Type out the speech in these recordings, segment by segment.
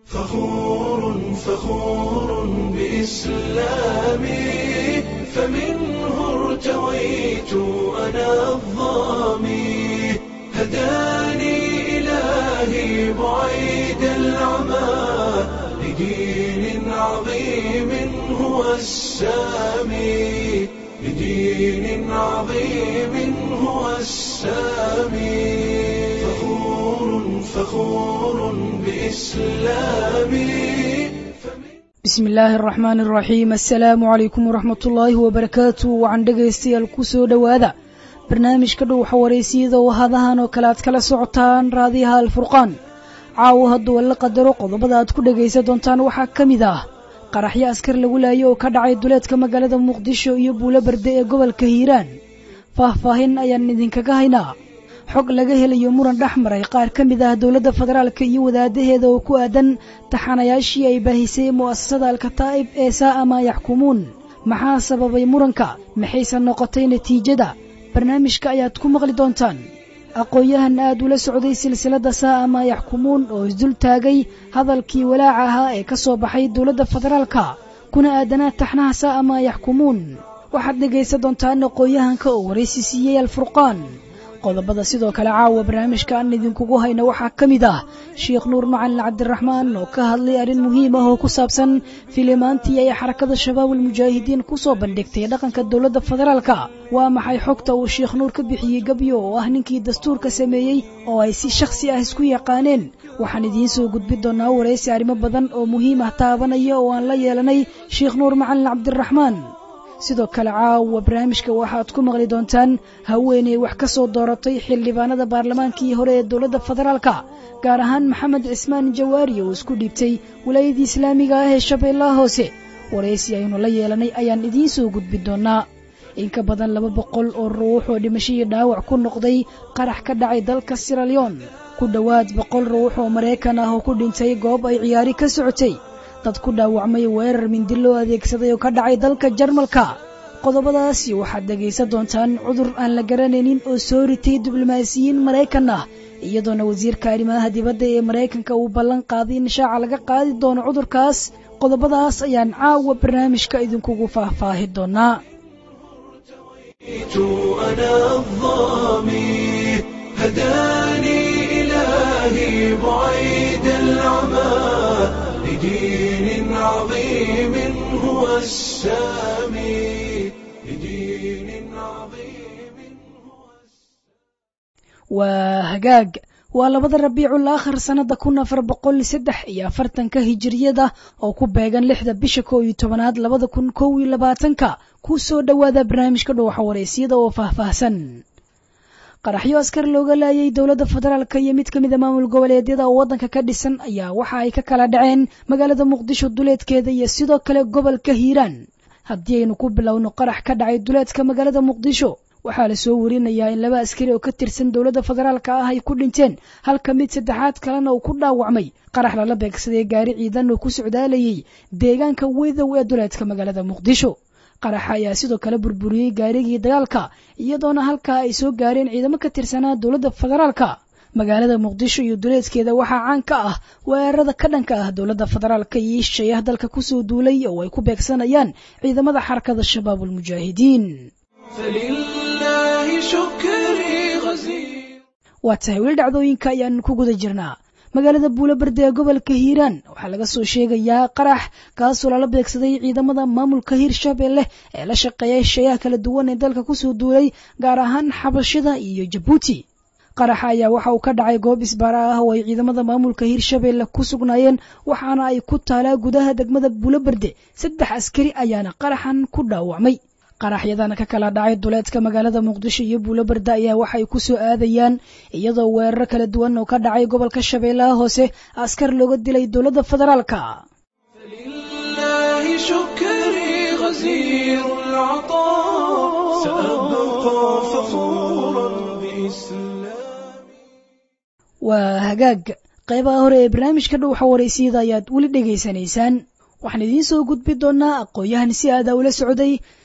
فخور فخور بإسلامي فمنه ارتويت أنا الظامي هداني إلهي بعيد العمى لدين عظيم هو السامي لدين عظيم هو السامي فخور فخور بإسلامي bismi illaahi araxmaani araxiim assalaamu calaykum waraxmat ullaahi wabarakaatu wacan dhegaystayaal ku soo dhowaada barnaamijka dhow xawareysiyada oo hadahan oo kale aad kala socotaan raadiyaha alfurqaan caawo hadduu alla qadaro qodobada aad ku dhegaysan doontaan waxaa ka mid ah qaraxyo askar lagu laayo oo ka dhacay duleedka magaalada muqdisho iyo buulo berde ee gobolka hiiraan faahfaahin ayaan idinkaga haynaa xog laga helayo muran dhex maray qaar ka mid ah dowladda federaalka iyo wadaadaheeda oo ku aadan taxanayaashii ay baahisay mu'asasada alkataa'ib ee saa'a maa yaxkumuun maxaa sababay muranka maxayse noqotay natiijada barnaamijka ayaad ku maqli doontaan aqoon-yahan aad ula socday silsiladda saa'a maa yaxkumuun oo isdul taagay hadalkii walaaca ahaa ee ka soo baxay dowladda federaalka kuna aadanaa taxnaha saa'a maa yaxkumuun waxaad dhegaysan doontaan aqoon-yahanka oo waraysi siiyey alfurqaan qodobada sidoo kale caawa barnaamijka aan idinkugu hayno waxaa ka mid ah sheikh nuur macalin cabdiraxmaan oo ka hadlay arrin muhiim ah oo ku saabsan filimaantii ay xarakada shabaab almujaahidiin ku soo bandhigtay dhaqanka dowladda federaalka waa maxay xogta uu sheikh nuur ka bixiyey gebyo oo ah ninkii dastuurka sameeyey oo ay si shakhsi ah isku yaqaaneen waxaan idiin soo gudbin doonaa waraysi arrimo badan oo muhiim ah taabanaya oo aan la yeelanay sheikh nuur macalin cabdiraxmaan sidoo kale caawa barnaamijka waxaad ku maqli doontaan haweeney wax ka soo dooratay xildhibaanada baarlamaankii hore ee dowladda federaalka gaar ahaan maxamed cismaan jawaari oo isku dhiibtay wilaayadii islaamiga ah ee shabeellaha hoose waraysi aynu la yeelanay ayaan idiin soo gudbin doonaa in ka badan laba boqol oo ruux oo dhimashadii dhaawac ku noqday qarax ka dhacay dalka siralyon ku dhowaad boqol ruux oo maraykan ah oo ku dhintay goob ay ciyaari ka socotay dad ku dhaawacmay weerar mindi loo adeegsaday oo ka dhacay dalka jarmalka qodobadaasi waxaad dhegaysan doontaan cudur aan la garanaynin oo soo ritay diblomaasiyiin maraykan ah iyadoona wasiirka arrimaha dibadda ee maraykanka uu ballan qaaday in shaaca laga qaadi doono cudurkaas qodobadaas ayaan caawa barnaamijka idinkugu faahfaahi doonaa أنا الظامي هداني إلهي بعيد العمى لدين عظيم هو السامي لدين عظيم هو waa hagaag waa labada rabiicul aakhir sannada kun afar boqol saddex iyo afartanka hijiriyada oo ku beegan lixda bisha koo iyo tobanaad labada kun kow iyo labaatanka ku soo dhowaada barnaamijka dhowxa waraysyada oo faahfaahsan qaraxyo askar looga laayay dowladda federaalka iyo mid ka mida maamul goboleedyada oo waddanka ka dhisan ayaa waxa ay ka kala dhaceen magaalada muqdisho duleedkeeda iyo sidoo kale gobolka hiiraan haddii aynu ku bilowno qarax ka dhacay duleedka magaalada muqdisho waxaa la soo warinayaa in laba askari oo ka tirsan dowladda federaalka ah ay ku dhinteen halka mid saddexaad kalena uu ku dhaawacmay qarax lala beegsaday gaari ciidan oo ku socdaalayay deegaanka wedow ee duleedka magaalada muqdisho qaraxa ayaa sidoo kale burburiyey gaarigii dagaalka iyadoona halkaa ay soo gaareen ciidamo ka tirsanaa dowladda federaalka magaalada muqdisho iyo duleedkeeda waxaa caan ka ah weerarada ka dhanka ah dowladda federaalka iyo ishayaha dalka kusoo duulay oo ay ku beegsanayaan ciidamada xarakada shabaab almujaahidiin فلله شكري غزير waa tahay weli dhacdooyinka ayaan ku guda jirnaa magaalada buulo berde ee gobolka hiiraan waxaa laga soo sheegayaa qarax kaasoo lala beegsaday ciidamada maamulka hiirshabeelle ee la shaqeeya shayaha kala duwan ee dalka kusoo duulay gaar ahaan xabashida iyo jabuuti qaraxa ayaa waxa uu ka dhacay goob isbaara ah oo ay ciidamada maamulka hiirshabeelle ku sugnaayeen waxaana ay ku taalaa gudaha degmada buulo berde saddex askari ayaana qaraxan ku dhaawacmay qaraxyadana ka kala dhacay duleedka magaalada muqdisho iyo buulo berde ayaa waxay ku soo aadayaan iyadoo weeraro kala duwan oo ka dhacay gobolka shabeellaha hoose askar looga dilay dowladda federaalka فلله شكري غزير العطاء سأبقى فخورا بإسلامي waa hagaag qaybaha hore ee barnaamijka dhowxa waraysiyada ayaad weli dhegaysanaysaan waxaan idiin soo gudbi doonaa aqoon-yahan si aada ula socday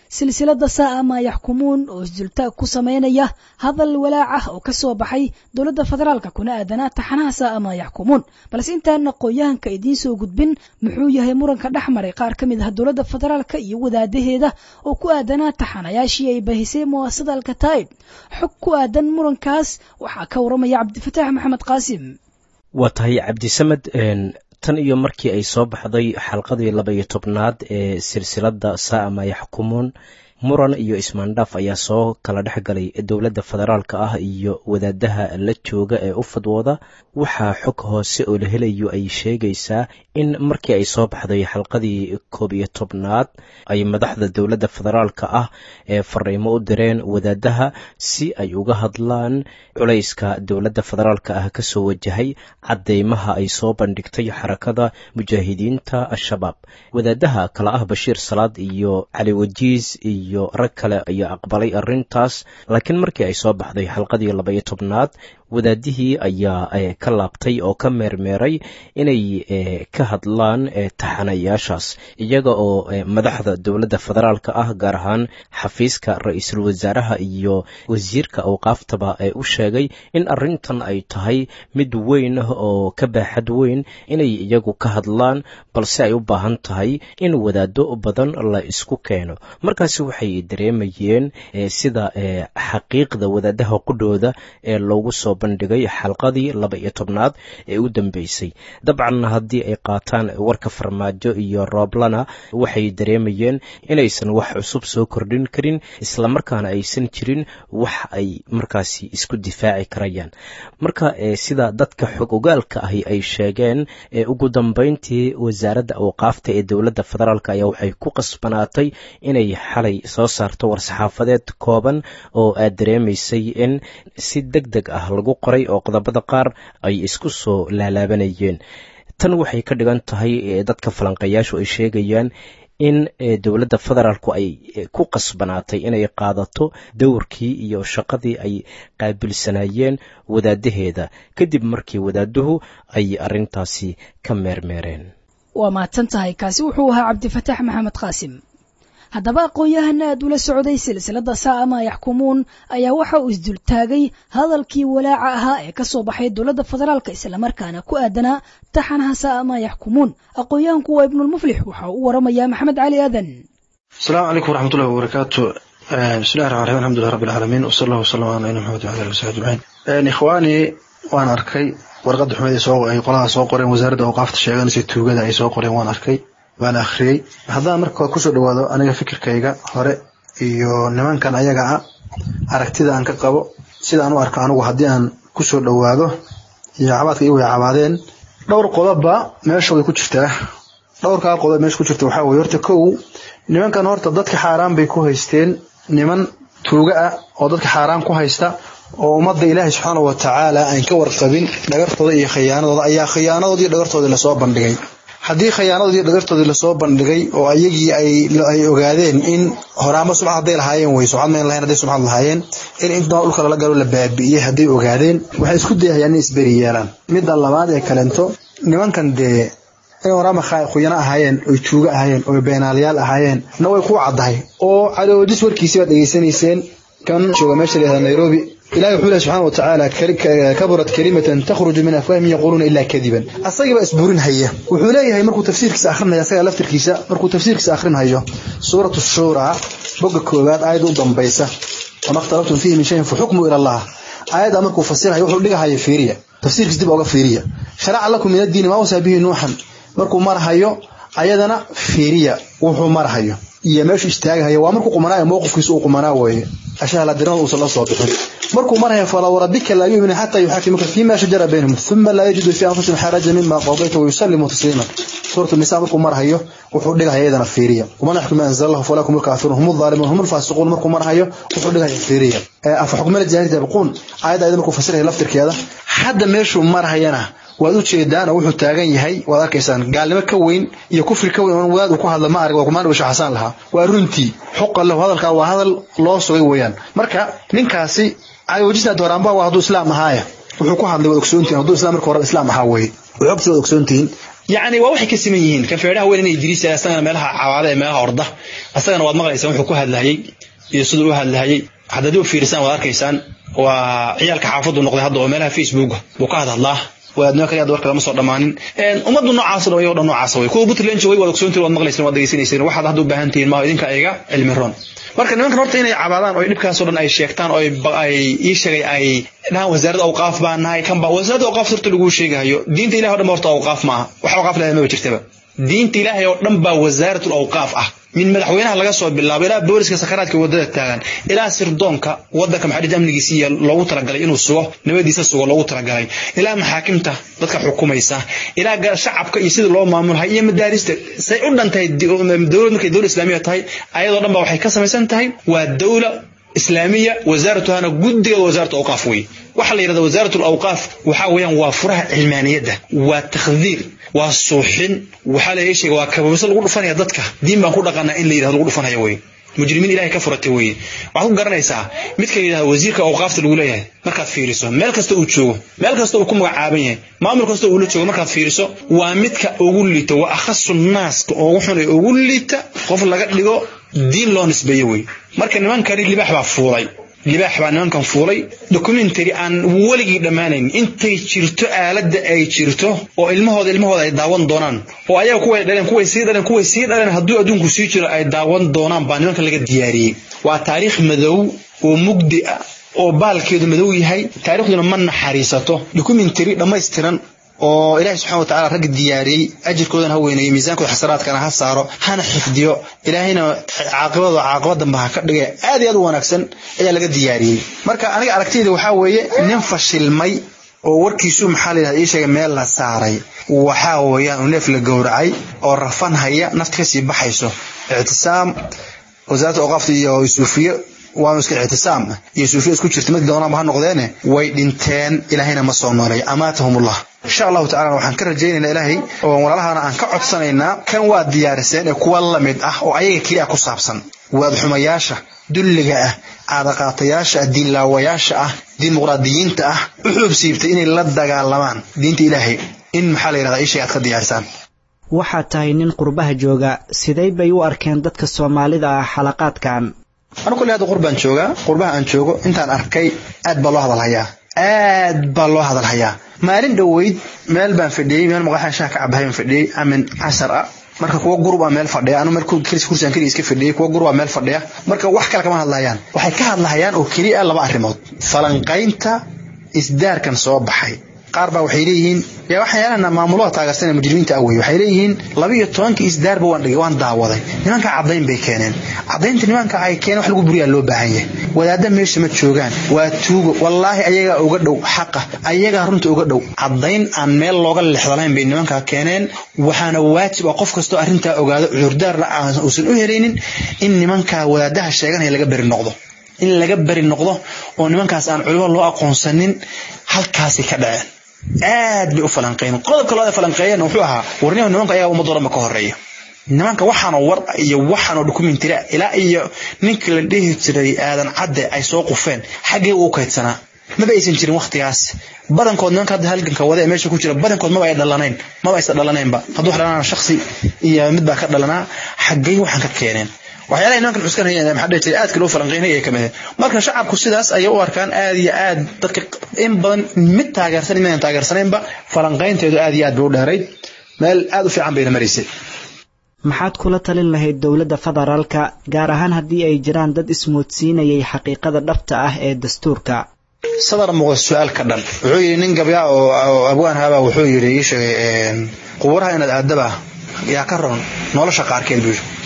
silsilada saa'a maa yaxkumuun oo isdultaag ku samaynaya hadal walaac ah oo ka soo baxay dowladda federaalka kuna aadanaa taxanaha saa'a maa yaxkumuun balse intaan aqoon-yahanka idiin soo gudbin muxuu yahay muranka dhex maray qaar ka mid ah dowladda federaalka iyo wadaadaheeda oo ku aadanaa taxanayaashii ay bahisay muwaasada alkataa'ib xog ku aadan murankaas waxaa ka waramaya cabdifataax maxamed qaasim waa tahay cabdisamed tan iyo markii ay soo baxday xalqadii laba iyo tobnaad ee silsiladda saa'a maa yaxkumuun muran iyo ismaandhaaf ayaa soo kala dhex galay dowladda federaalka ah iyo wadaadaha la jooga ee u fadwooda waxaa xog hoose oo la helayo ay sheegaysaa in markii ay soo baxday xalqadii koob iyo tobnaad ay madaxda dowladda federaalka ah ee fariimo u direen wadaadaha si ay uga hadlaan culayska dowladda federaalka ah kasoo wajahay cadeymaha ay soo bandhigtay xarakada mujaahidiinta al-shabaab wadaadaha kala ah bashiir salaad iyo cali wajiis iyo rag kale ayaa aqbalay arrintaas laakiin markii ay soo baxday xalqadii labaiyo tobnaad wadaadihii ayaa ka laabtay oo ka meermeeray inay ka hadlaan taxanayaashaas iyaga oo madaxda dowladda federaalka ah gaar ahaan xafiiska ra-iisul wasaaraha iyo wasiirka awqaaftaba u sheegay in arrintan ay tahay mid weyn oo ka baaxad weyn inay iyagu ka hadlaan balse ay u baahan tahay in wadaado badan la isku keeno markaasi waxay dareemayeen sida xaqiiqda wadaadaha qudhooda ee loogu soo bandhigay xalqadii laba iyo tobnaad ee u dambeysay dabcan haddii ay qaataan warka farmaajo iyo rooblana waxay dareemayeen inaysan wax cusub soo kordhin karin islamarkaana aysan jirin wax ay markaasi isku difaaci karayaan marka sida dadka xog ogaalka ahi ay sheegeen ugu dambeyntii wasaaradda awqaafta ee dowladda federaalk ayaa waxay ku qasbanaatay inay xalay soo saarto war-saxaafadeed kooban oo aad dareemaysay in si deg deg ah lagu qoray oo qodobada qaar ay isku soo laalaabanayeen tan waxay ka dhigan tahay dadka falanqayaashu ay sheegayaan in dowladda federaalku ay ku qasbanaatay inay qaadato dowrkii iyo shaqadii ay qaabilsanayeen wadaadaheeda kadib markii wadaaduhu ay arrintaasi ka meermeereen waa mahadsan tahay kaasi wuxuu ahaa cabdifataax maxamed qaasim haddaba aqoon-yahana aad ula socday silsilada saa'a maa yaxkumuun ayaa waxa uu isdultaagay hadalkii walaaca ahaa ee ka soo baxay dowladda federaalka islamarkaana ku aadanaa taxanaha saa'a maa yaxkumuun aqoon-yahanku waa ibnulmuflix waxa uu waramayaa maxamed cali aadan asalaamu calaykum waraxmatullahi wabarakaatu bismillahi raxman raxiim alxamdulilah rabbi alcaalamiin wasala allahu wasalam ala nabiyina maxamed wala ali wasaxbi ajmaciin ikhwaanii waan arkay warqadda xumeed ay qoladaa soo qoreen wasaaradda awqaafta sheeganaysa tuugada ay soo qoreen waan arkay waan akhriyey haddaan marka kusoo dhawaado aniga fikirkayga hore iyo nimankan ayaga ah aragtida aan ka qabo sida aan u arko anigu haddii aan kusoo dhawaado iyo cabaadka iyagu ay cabaadeen dhowr qodobba meesha way ku jirtaa dhowrkaa qodob meesha ku jirta waxaa weye horta kow nimankan horta dadka xaaraan bay ku haysteen niman tuuga ah oo dadka xaaraan ku haysta oo ummadda ilaahay subxaana wa tacaala aan ka warqabin dhagartooda iyo khiyaanadooda ayaa khiyaanadoodii dhagartoodii lasoo bandhigay haddii khiyaanadoodii dhagartoodii lasoo bandhigay oo ayagii ay ogaadeen in horaanba subcad hadday lahaayeen wey subcad mayn lahayn hadday subcad lahaayeen in intaa dhulka lala galo la baabi'iyey hadday ogaadeen waxay isku dayahayaan inay isberi yeelaan midda labaad ee kalento nimankan dee inay horaanba khuyano ahaayeen oy tuugo ahaayeen oy beenaalayaal ahaayeen na way ku caddahay oo caloodis warkiisii baad dhegaysanayseen kan jooga meesha la yihahda nairobi ilahi wuxuu leh subxana wa tacaala kaburat kalimatan takhruju min afwaahim yaquuluuna ilaa kadiban asagiiba isburin haya wuxuu leeyahay markuu tafsiirkiisa akhrinaya asaga laftirkiisa markuu tafsiirkiisa akhrinhayo suuratu shuura boga koowaad aayadda u dambaysa wama ikhtalaftum fiihi min shayin faxukmu ila allah aayadda markuu fasirayo wuxuu dhigahaya fiiriya tafsiirkiisa dib oga fiiriya sharaca lakum min addiini maa wasaa bihi nuuxan markuu marahayo ayadana fiiriya wuxuu marahayo iyo meeshu istaagahayo waa markuu qumanaayo mowqifkiisa uu qumanaa weeye ashahaladirnada uusan la soo bixin markuu maraya falaw rabbika laa yu'minu xataa yuxaakimuka fima shajara baynahum uma laa yajidu fi anfusihim xaraja mima qadayta wayusallimu tasliiman suuratu nisa markuu marahayo wuxuu dhigaya iyadana fiiriya waman yaxkum ma anzala allahu falaa hum lkaafiruun hum alzaalimuun hum alfaasiquun markuu marahayo wuxuu dhigaya fiiriya afa xukmala jaahiliyati yabquun aayadda ayada markuu fasiraya laftirkeeda hadda meeshuu marahayana waad u jeedaan oo wuxuu taagan yahay waad arkaysaan gaalnimo ka weyn iyo kufri ka weyn wadaad uu ku hadla ma arag waa kumaan dhibasho xasaan lahaa waa runtii xuqa lahu hadalkaa waa hadal loo sugay weeyaan marka ninkaasi caliwajisna dooraanba waa hadduu islaam ahaaya wuxuu ku hadlay waad ogsoontihin hadduu islam marka hore islaam ahaa weye xogtii waad ogsoontihiin yacni waa waxay ka siman yihiin kan feedhaha weyn inay idriis asagana meelaha cawaada ee meelaha orda asagana waad maqlaysaan wuxuu ku hadlahayey iyo siduu u hadlahayey haddaad u fiirisaan waad arkaysaan waa ciyaalka xaafadu noqday hadda oo meelaha facebooka buu ka hadhadlaa waadnimo kale warka lama soo dhammaanin ummaddu noocaas dhan o dhan noocaas way kuwa puntland way waad ogsoontiin waad maqlayseen waad degeysanayseen waxaad hadda u baahan tihiin maa idinka iga cilmi roon marka nimankan horta inay cabaadaan oo dhibkaasoo dhan ay sheegtaan oo ay ii sheegay ay dhahaan wasaaradda awqaaf baa nahay kan baa wasaaradda awqaaf horta laguu sheegahayo diinta ilahi o dhan ba horta awqaaf maaha wax awqaaf leedahay maba jirtaba diinta ilaahay oo dhan baa wasaaratul awqaaf ah min madaxweynaha laga soo bilaabo ilaa booliska sakaraadka wadada taagan ilaa sirdoonka wadanka maxadid amnigiisiiya loogu talagalay inuu sugo nabadiisa sugo loogu talagalay ilaa maxaakimta dadka xukumaysa ilaa shacabka iyo sida loo maamulhay iyo madaarista say u dhan tahay dowlad markay dowlad islaamiya tahay ayadoo dhan ba waxay ka samaysan tahay waa dowla islaamiya wasaaratuhana guddiga wasaaratu awqaaf wey waxaa la yidhahda wasaaratu awqaaf waxaa weeyaan waa furaha cilmaaniyadda waa takhdiir waa suuxin waxaa la sheega waa kababiso lagu dhufanaya dadka diin baan ku dhaqanaa in la yidhahdo lagu dhufanaya wey mujrimiin ilahay ka furatay weye waxaad ku garanaysaa midka la yidhahdo wasiirka awqaafta lagu leeyahay markaad fiiriso meel kasta uu joogo meel kasta uu ku magacaaban yahay maamul kasta uu la joogo markaad fiiriso waa midka ugu liita waa akhasu naaska ugu xun ee ugu liita qof laga dhigo diin loo nisbeeyo wey marka nimankani libaax baa fuulay libaax baa nimankan fuulay documentary aan weligii dhammaanayn intay jirto aaladda ay jirto oo ilmahooda ilmahooda ay daawan doonaan oo ayaga kuway dhaleen kuway sii dhaleen kuway sii dhaleen hadduu adduunku sii jiro ay daawan doonaan baa nimankan laga diyaariyey waa taariikh madow oo mugdi ah oo baalkeedu madow yahay taariikhduna ma naxariisato documentary dhammaystiran oo ilaahay subxana wa tacala ragga diyaariyey ajirkoodana ha weyneeyo miisaankooda xasanaadkana ha saaro hana xifdiyo ilaahayna caaqibadooda caaqibad dambe ha ka dhige aad iyo aad u wanaagsan ayaa laga diyaariyey marka aniga aragtiyda waxaa weeye nin fashilmay oo warkiisu maxaa la yidhahda ii sheegay meel la saaray waxaa weeyaan uu neef la gowracay oo rafan haya nafti kasii baxayso ictisaam wasaaradda awqaafta iyo suufiye waanu iska ictisaam iyo suufiya isku jirta mid doonaanba ha noqdeene way dhinteen ilaahayna ma soo noolay amaatahumullah insha allahu tacala waxaan ka rajaynaynaa ilaahay oo walaalahana aan ka codsanaynaa kan waa diyaariseen ee kuwa la mid ah oo ayaga keliya ku saabsan waadxumayaasha dulliga ah caadaqaatayaasha ah diinlaawayaasha ah dimuqraadiyiinta ah u xuub siibtay inay la dagaalamaan diinta ilaahay in maxaa la yidhahdaa ishay aad ka diyaarisaan waxaad tahay nin qurbaha jooga sidee bay u arkeen dadka soomaalida ah xalaqaadkan anu kolley hadda qurbaan joogaa qurbaha aan joogo intaan arkay aad baa loo hadalhayaa aad baa loo hadalhayaa maalin dhoweyd meel baan fadhiyey meel maqaxan shaha ka cabahay baan fadhiyey amin cashar ah marka kuwa gurub aa meel fadhiya anu meel kursigan keliya iska fadhiyey kuwa gurub aa meel fadhiya marka wax kale kama hadlayaan waxay ka hadlahayaan oo keliya laba arrimood falanqaynta isdaarkan soo baxay qaar baa waxay leeyihiin yaa waxyaalaha maamulaha taageersan ee mujrimiinta ah wey waxay leeyihiin laba iyo tobankii isdaarba waan dhigay waan daawaday nimanka caddayn bay keeneen caddaynta nimanka ay keeneen wax lagu buriyaa loo baahan yahay wadaadda meesha ma joogaan waa tuugo wallaahi ayagaa uga dhow xaqa ayagaa runta uga dhow caddayn aan meel looga lexdalayn bay nimankaa keeneen waxaana waajib ah qof kastoo arrintaa ogaado cudurdaarna uusan u helaynin in nimankaa wadaadaha sheeganaya laga beri noqdo in laga beri noqdo oo nimankaas aan culimo loo aqoonsanin halkaasi ka dhaceen aad bay u falanqeeyeen qodobka labaad ee falanqeeyeen wuxuu ahaa warniyahu nimanka ayaga ummadda dhanba ka horeeya nimanka waxaanoo war iyo waxaanoo documentary ilaa iyo ninka la dhihi jiray aadan cadde ay soo qufeen xaggee uu kaydsanaa maba aysan jirin waktigaas badankood nimanka hadda halganka wada ee meesha ku jira badankood maba ay dhalanayn maba aysan dhalanaynba hadduu wax dhalanaa shaksi iyo mid baa ka dhalanaa xaggey waxaan ka keeneen waxyaalaha nimankan cuskanayeen maxaa dhihi jiray aadka loo falanqeynay ay kamid marka shacabku sidaas ayay u arkaan aad iyo aad dadka in badan mid taageersan inaan taageersanaynba falanqeynteedu aad iyo aad bay u dheerayd meel aad u fiican bayna maraysay maxaad kula talin lahayd dowladda federaalka gaar ahaan haddii ay jiraan dad ismoodsiinayay xaqiiqada dhabta ah ee dastuurka sadar muuqda su-aal ka dhan wuxuu yidhi nin gabyaa oo abwaan haba wuxuu yidhi ii sheegay qubuuraha inaad aadaba yaa ka ron nolosha qaarkeed buu yidhi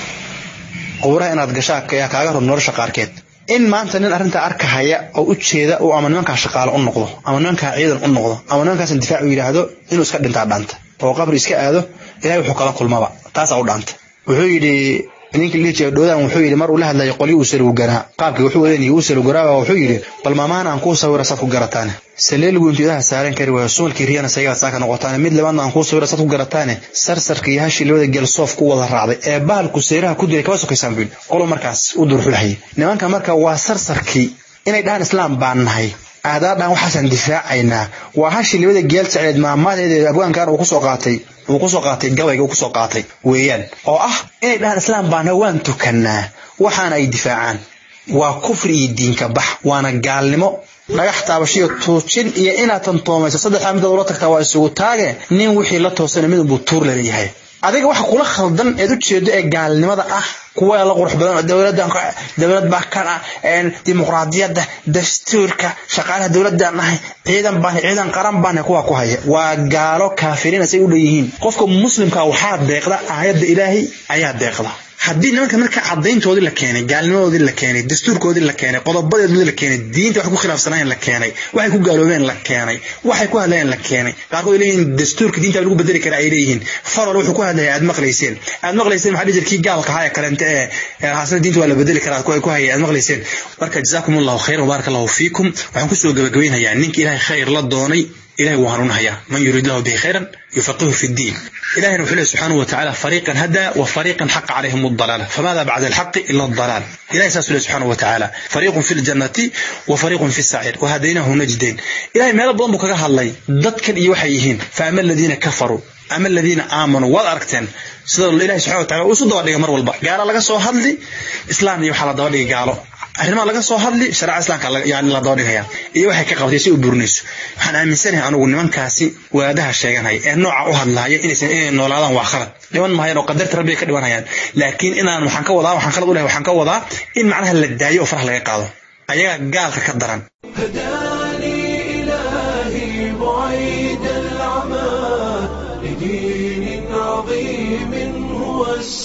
qubuuraha inaad gashaa yaa kaaga ron nolosha qaarkeed in maanta nin arrintaa arkahaya oo u jeeda uu ama nimankaa shaqaale u noqdo ama nimankaa ciidan u noqdo ama nimankaasan difaac u yidhaahdo inuu iska dhintaa dhaanta oo qabri iska aado ilahay wuxuu kala kulmaba taasaa u dhaanta wuxuu yidhi ninkii lihi jiray dhowdaan wuxuu yidhi mar uu la hadlayay qolyo uu salowganaa qaabkii wuxuu odanayay uu salowganaaba wuxuu yidhi bal maamahan aan kuu sawira saad ku garataane saleeligu intuu idaha saaran kari waayo sumalkii riyana saygaad saaka noqotaane mid labaadna aan kuu sawira saad ku garataane sarsarka iyo hashii labada geel soof ku wada raacday ee bahalku seeraha ku dilay kama sokaysaan buu yidhi qolo markaas u durxulhayay nimanka marka waa sarsarkii inay dhahaan islaam baan nahay aadaadhaan waxaasaan difaacaynaa waa hashii labada geel sacdeed maamaadeeda abwaankan uu kusoo qaatay uu kusoo qaatay gabayga uu kusoo qaatay weeyaan oo ah inay dhahaan islaam baana waan tukanaa waxaana ay difaacaan waa kufri iyo diinka bax waana gaalnimo dhagax taabashiyo tuujin iyo inaad tantoomayso saddexdaa midood ula tagtaa waa isugu taage nin wixii la toosana mid unbuu tuur laleeyahay adiga waxa kula khaldan eed ujeedo ee gaalnimada ah kuwa la qurux badan dowladan dowlad baa kan ah dimuqraadiyadda dastuurka shaqaalaha dowladaan nahay ciidan baan ciidan qaran baan kuwa ku haya waa gaalo kaafiriin say u leeyihiin qofka muslimka waxaa deeqda aayadda ilaahay ayaa deeqda haddii nimanka marka cadayntoodii la keenay gaalnimadoodii la keenay dastuurkoodii la keenay qodobadeedii la keenay diinta waxay ku khilaafsanayeen la keenay waxay ku gaaloobeen la keenay waxay ku hadlayeen la keenay qaarkood ay leeyihiin dastuurka diinta lagu bedeli kara ay leeyihiin farol wuxuu ku hadlaya aad maqlayseen aad maqlayseen maxaa dhihi kii gaalka ahaa ee kaleente ee haasana diinta waa la bedeli karaa ku ku hayay aad maqlayseen marka jazaakum allahu khayran wabaaraka allahu fiikum waxaan kusoo gabagabaynayaa ninka ilaahay khayr la doonay إلهي وهرونها من يريد له به خيرا يفقهه في الدين إلهي نوحي سبحانه وتعالى فريقا هدى وفريقا حق عليهم الضلالة فماذا بعد الحق إلا الضلال إلهي ساسو سبحانه وتعالى فريق في الجنة وفريق في السعير وهديناه نجدين إلهي ما يلبضن بك الله ضدك يوحيهين فأما الذين كفروا أما الذين آمنوا والأركتين سيدنا الله سبحانه وتعالى وسود دوا دغه mar walba gaar laga soo hadli islaam iyo waxa la daba dhigay gaalo arrimaha laga soo hadli sharci islaamka yani la daba dhigaya iyo waxay ka qabtay si u burinayso waxaan aaminsanahay anigu nimankaasi waadaha sheeganaya ee nooca u hadlaya inaysan inay noolaadaan waa khalad dhiman mahayaan oo qadarta rabbi ka dhimanayaan laakiin inaan waxaan ka wadaa waxaan khalad u lehay waxaan ka wadaa in macnaha la daayo oo faraha laga qaado ayaga gaalka ka daran هداني إلهي بعيد العمى لدين عظيم هو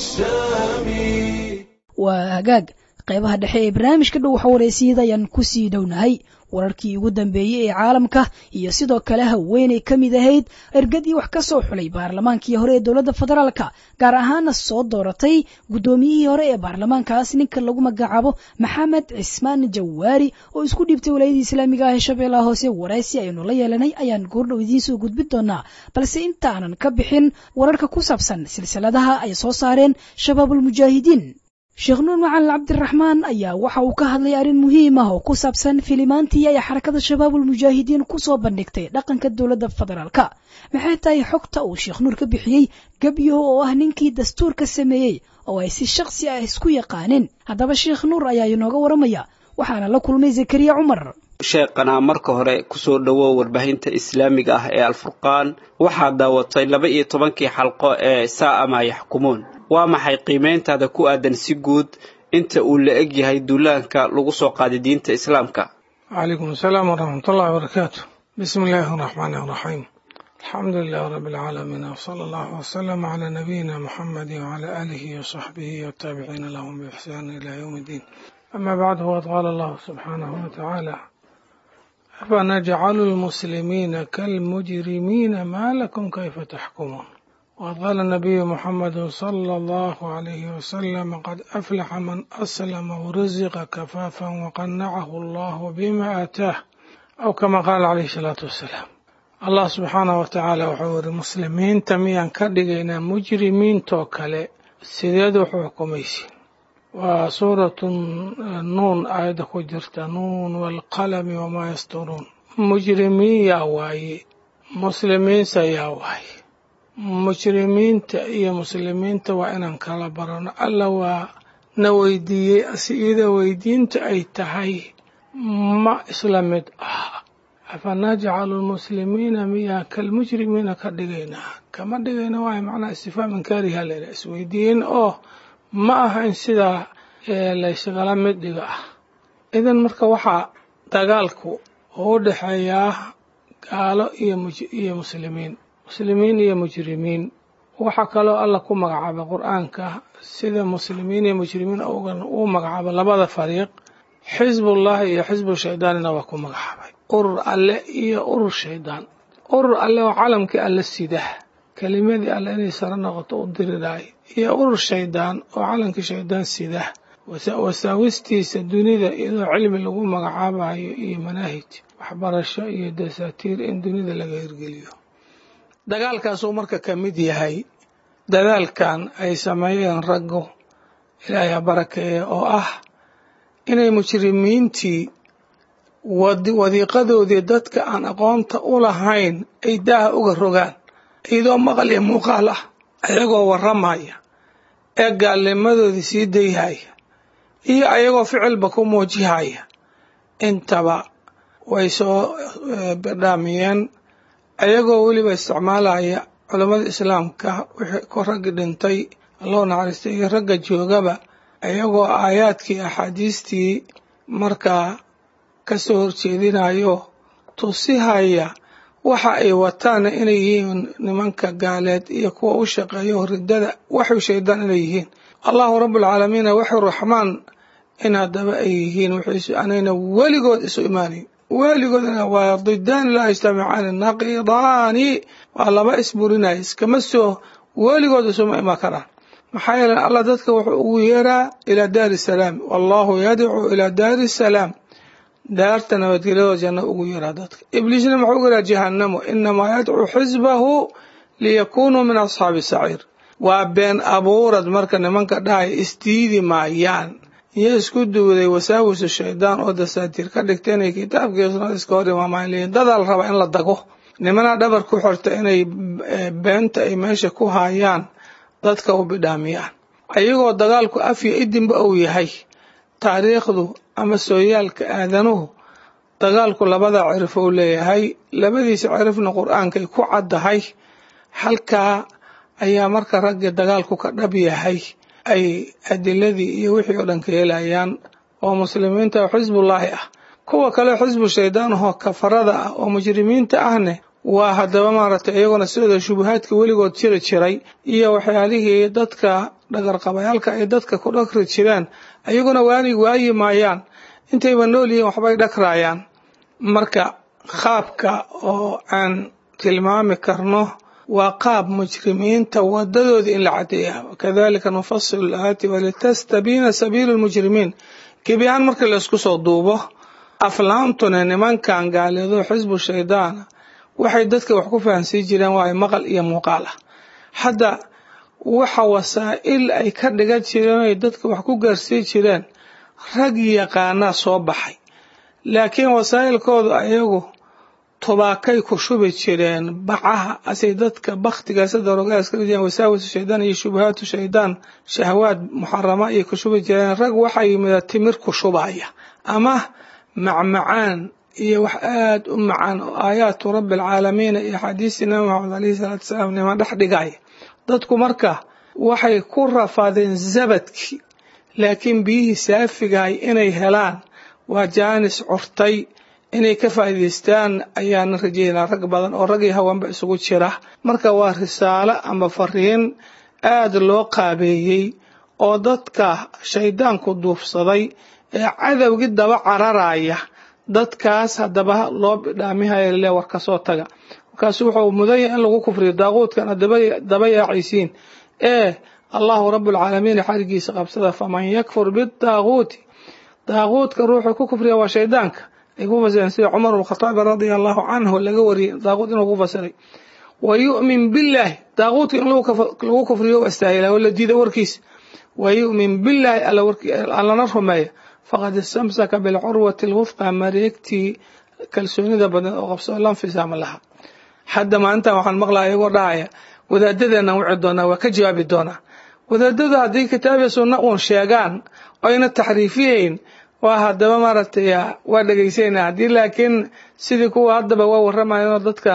السامي waa hagaag qaybaha dhexe ee barnaamijka dhow waxawareysiyada ayaan kusii dhownahay wararkii ugu dambeeyey ee caalamka iyo sidoo kale haweenay ka mid ahayd ergadii wax ka soo xulay baarlamaankii hore ee dowladda federaalka gaar ahaana soo dooratay guddoomiyihii hore ee baarlamaankaas ninka lagu magacaabo maxamed cismaan jawaari oo isku dhiibtay walaayadii islaamiga ah ee shabeellaha hoose waraysi aynu la yeelanay ayaan goordhow idiin soo gudbin doonaa balse intaanan ka bixin wararka ku saabsan silsiladaha ay soo saareen shabaabulmujaahidiin sheekh nuur macalin cabdiraxmaan ayaa waxa uu ka hadlay arrin muhiim ah oo ku saabsan filimaantii ay xarakada shabaabulmujaahidiin ku soo bandhigtay dhaqanka dowladda federaalka maxay tahay xogta uu sheekh nuur ka bixiyey gebyo oo ah ninkii dastuurka sameeyey oo ay si shakhsi ah isku yaqaaneen haddaba sheekh nuur ayaa inooga waramaya waxaana la kulmay zakariya cumar sheeqanaa marka hore kusoo dhowow warbaahinta islaamiga ah ee alfurqaan waxaad daawatay laba iyo tobankii xalqo ee saa'ama yaxkumuun waa maxay qiimayntaada ku aadan si guud inta uu la eg yahay duulaanka lagu soo qaaday diinta islaamka وعليكم السلام ورحمة الله وبركاته بسم الله الرحمن الرحيم الحمد لله رب العالمين وصلى الله وسلم على نبينا محمد وعلى آله وصحبه والتابعين لهم بإحسان إلى يوم الدين أما بعد وقد قال الله سبحانه وتعالى أفنجعل المسلمين كالمجرمين ما لكم كيف تحكمون وقد قال النبي محمد صلى الله عليه وسلم قد أفلح من أسلم ورزق كفافا وقنعه الله بما آتاه أو كما قال عليه الصلاة والسلام الله سبحانه وتعالى وحور المسلمين تميان كدغينا مجرمين توكله سيداد حكميسين وسورة النون آية كجرت نون والقلم وما يسطرون مجرمين يا واي مسلمين سيا واي mujrimiinta iyo muslimiinta waa inaan kala barano alla waa na weydiiyey asiida weydiinta ay tahay ma isla mid ah afanajcalu lmuslimiina miyaa kalmujrimiina ka dhigaynaa kama dhigayna waay macnaha istifhaam inkaariha layidhaha isweydiin oo ma aha in sidaa laysgala mid dhiga ah idan marka waxaa dagaalku u dhexeeyaa gaalo iyo muslimiin muslimiin iyo mujrimiin waxaa kaloo alla ku magacaabay qur-aanka sida muslimiin iyo mujrimiin uu magacaabo labada fariiq xisbullahi iyo xisbu shaydaanina waa ku magacaabay urur alle iyo urur shaydaan urur alle oo calamkii alle sida kelimadii alle inay saro noqoto u diriraay iyo urur shaydaan oo calankii shaydaan sida wasaawistiisa dunida iyadoo cilmi lagu magacaabayo iyo manaahij waxbarasho iyo dasaatiir in dunida laga hirgeliyo dagaalkaasuu marka ka mid yahay dadaalkan ay sameeyeen raggu ilaahay ha barakeeye oo ah inay mujrimiintii wadiiqadoodii dadka aan aqoonta u lahayn ay daaha uga rogaan iyadoo maqal iyo muuqaal ah ayagoo warramaya ee gaalnimadoodii sii dayhaya iyo ayagoo ficilba ku muujihaya intaba way soo bidhaamiyeen ayagoo weliba isticmaalaya culammada islaamka wixii ku raggi dhintay alloo naxariistay iyo ragga joogaba ayagoo aayaadkii axaadiistii markaa ka soo horjeedinayo tusihaya waxa ay wataana inay yihiin nimanka gaaleed iyo kuwa u shaqeeya riddada waxu shaydaan inay yihiin allahu rabbulcaalamiina waxu raxmaan in haddaba ay yihiin wixiisu anayna weligood isu imaanayn weligoodna waa didaani laa yajtamicaani naqidaani waa laba isburinaya iskama soo weligood isuma iman karaan maxaa yeele allah dadka wuxuu ugu yeeraa ilaa daari salaam wallahu yadcuu ilaa daari salaam daarta nabadgelyadoo janno ugu yeeraa dadka ibliisna muxuu ugu yeeraa jahanamo inamaa yadcuu xisbahu liyakunuu min asxaabi saciir waa been abuurad marka nimanka dhahaya isdiidi maayaan iyo isku duuday wasaawisu shaydaan oo dasaatiir ka dhigta inay kitaabkii sunnada iska hor imaamaan leeyihin dadaa la rabaa in la dago nimana dhabar ku xorta inay beenta ay meesha ku haayaan dadka u bidhaamiyaan ayagoo dagaalku afya idinba uu yahay taariikhdu ama sooyaalka aadanuhu dagaalku labada cirif uu leeyahay labadiisa cirifna qur-aankay ku caddahay halkaa ayaa marka raggii dagaalku ka dhab yahay ay adiladii iyo wixii oo dhan ka helayaan oo muslimiinta xisbullaahi ah kuwa kale xisbu shaydaan ahoo kafarada ah oo mujrimiinta ahne waa haddaba maaragtay iyaguna sidooda shubahaadka weligood jiri jiray iyo waxyaalihii dadka dhagarqabayaalka ay dadka ku dhakri jireen ayaguna waani waayi maayaan intayba nool yihiin waxbay dhakraayaan marka qaabka oo aan tilmaami karno waa qaab mujrimiinta wadadooda in la cadeeya kadalika nufasilu laayaati walitastabiina sabiilu lmujrimiin gebi ahaan markii laysku soo duubo aflaamtuna nimankan gaaleedo xisbu shaydaana waxay dadka wax ku fahansiin jireen waa maqal iyo muuqaal ah hadda waxa wasaa'il ay ka dhigan jireen ay dadka wax ku gaarsiin jireen rag yaqaanaa soo baxay laakiin wasaa'ilkoodu ayagu tubaakay ku shubi jireen bacaha asay dadka bakhtigaasa daroogaas ka rijiyeen wasaawisu shaydaan iyo shubahaatu shaydaan shahwaad muxarama iyo ku shubi jireen rag waxaa yimida timir ku shubaya ama macmacaan iyo wax aada u macaan oo aayaatu rabbi alcaalamiina iyo axaadiistii nabi maxamed alayhi salaatu wasalaam niman dhex dhigaya dadku marka waxay ku rafaadeen zabadkii laakiin biyihii saafigahay inay helaan waa jaanis curtay inay ka faa'iidaystaan ayaana rajeynaa rag badan oo rag iyo haweenba isugu jira marka waa risaalo ama fariin aada loo qaabeeyey oo dadka shaydaanku duufsaday ee cadowgii daba cararaya dadkaas haddaba loo bidhaamihaya le war kasoo taga markaasu wuxuu mudan yahay in lagu kufriyo daaquudkana daba yaacaysiin ee allahu rabbulcaalamiin xarigiisa qabsada faman yakfur bidaaquuti daaquudka ruuxuu ku kufriya waa shaydaanka ay ku fasireen sida cumar bnkhadaabi radia allahu canhu laga wariyey daaquud inuu ku fasiray wa yu'min billaahi daaquudka in lagu kufriyo u astaahila oo la diida warkiisa wa yu'min billaahi allana rumeeya faqad istamsaka bilcurwati alwufqa mareegtii kalsoonida badan oo qabsoo lanfisaama laha hadda maalintan waxaan maqlaya iyagoo dhahaya wadaadadeenaan wici doonaa waa ka jawaabi doonaa wadaadadu haddii kitaabiya sunna uun sheegaan oyna taxriifiyeyn waa haddaba maaragtay waa dhegaysayna haddii laakiin sidii kuwa haddaba waa warramayanoo dadka